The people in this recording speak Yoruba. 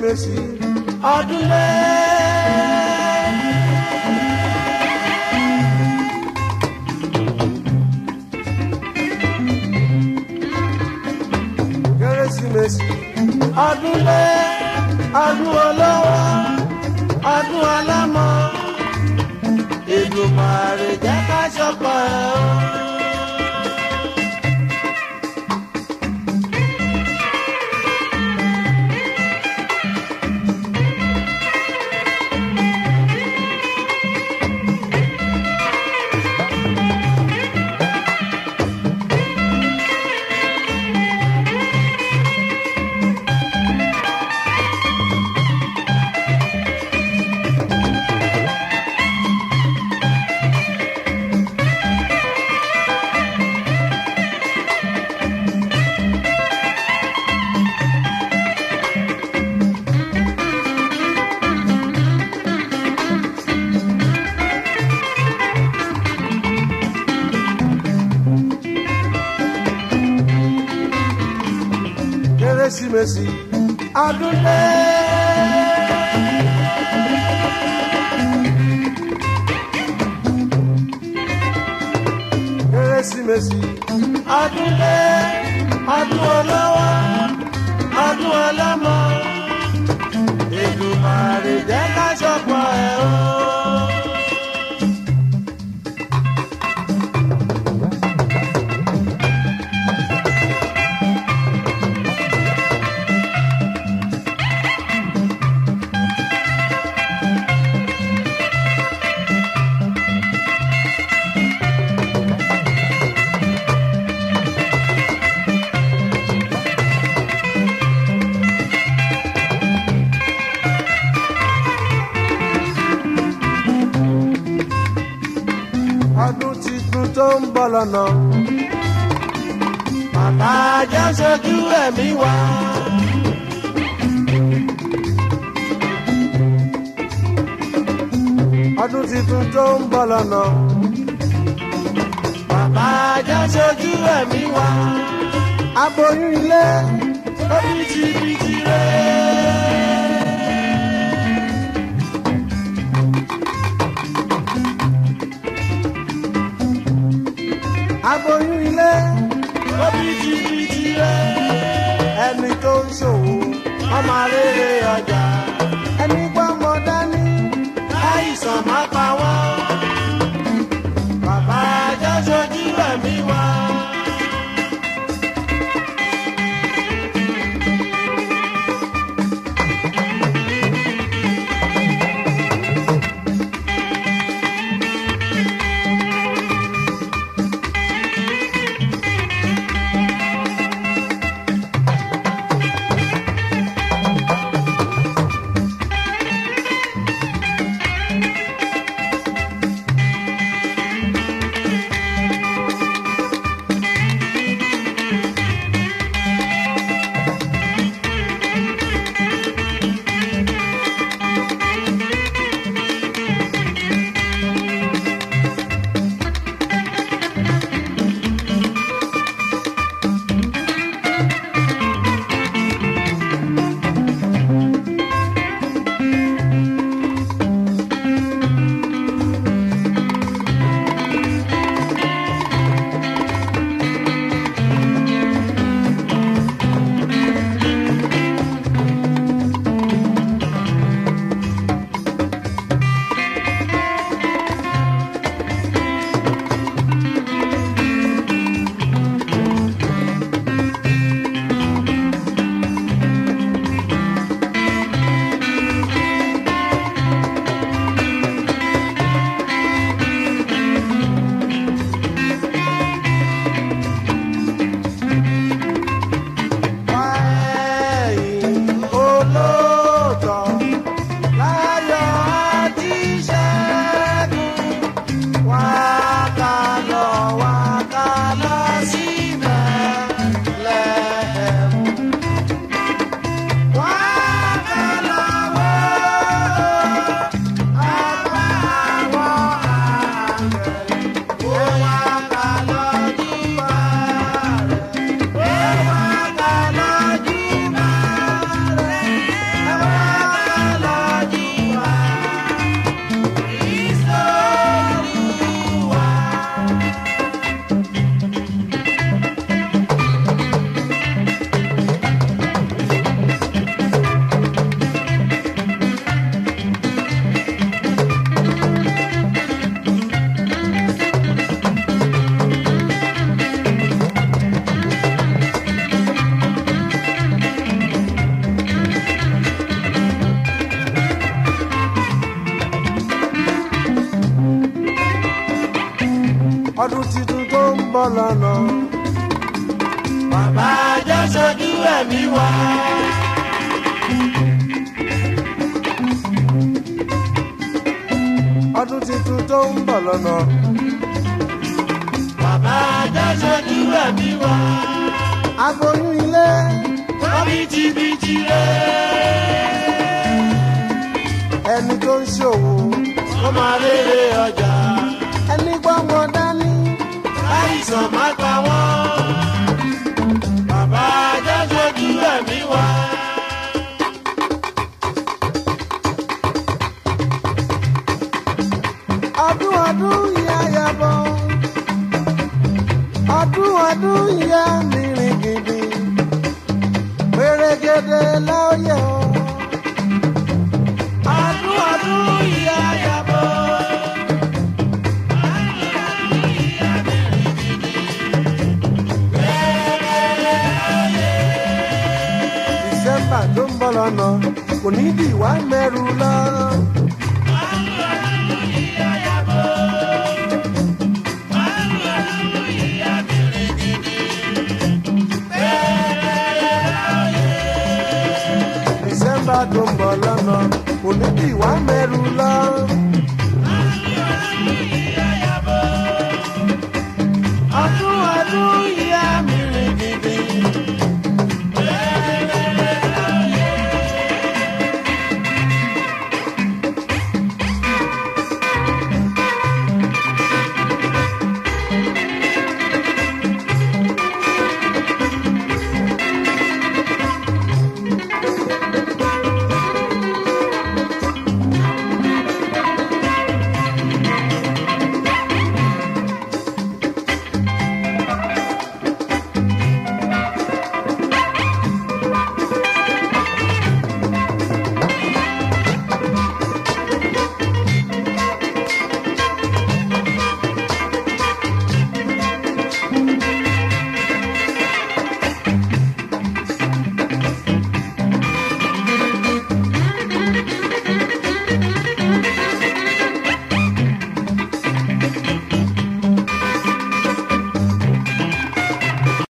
kérésìmesì ọdún lé. kérésìmesì ọdún lé ọdún olówó ọdún ọlọ́mọ Èdùmàrè jẹ́ ká ṣọpọ̀ ẹ̀ o. kérésìmesì ọdún lé. kérésìmesì ọdún lé ọdún olówó ọdún ọlọ́mọ Èdùmàrè jẹ́ ká ṣọpọ̀ ẹ̀ o. ọdún titun tó ń bọ̀ lọ́nà. Bàbá ajá ṣojú ẹ̀mí wa. Ọdún titun tó ń bọ̀ lọ́nà. Bàbá ajá ṣojú ẹ̀mí wa. Aboyún ilé orí jìbìtì rẹ̀. aboyún ilé obìtìbìtì rẹ ẹni tó ń ṣòwò ọmọ rere ọjà ẹni gbọ́mọ dání láìsàn má pa wọ́n bàbá ajá ṣojú ẹ̀mí wa. lọ́nà. bàbá jẹ́ sojú ẹ̀mí wa. ọdún tuntun tó ń bọ̀ lọ́nà. bàbá jẹ́ sojú ẹ̀mí wa. aboyún ilé wọ́n bìtìbìtì rẹ̀. ẹni tó ń ṣòwò wọ́n máa rere ọjà. ẹni gbọ́mọ dání. láìsàn má pa wọ́n. bàbá jẹ́ sojú ẹ̀mí wa. ọdún ọdún ìyá yàbọ̀ ọdún ọdún ìyá mìíràn gidi pèrègèdè lọ́yẹ̀ o. ọdún ọdún ìyá yàbọ̀. December tó ń bọ̀ lọ́nà kò ní bí ìwà mẹ́rù lọ. December tó ń bọ̀ lọ́nà kò ní bí ìwà mẹ́rù lọ.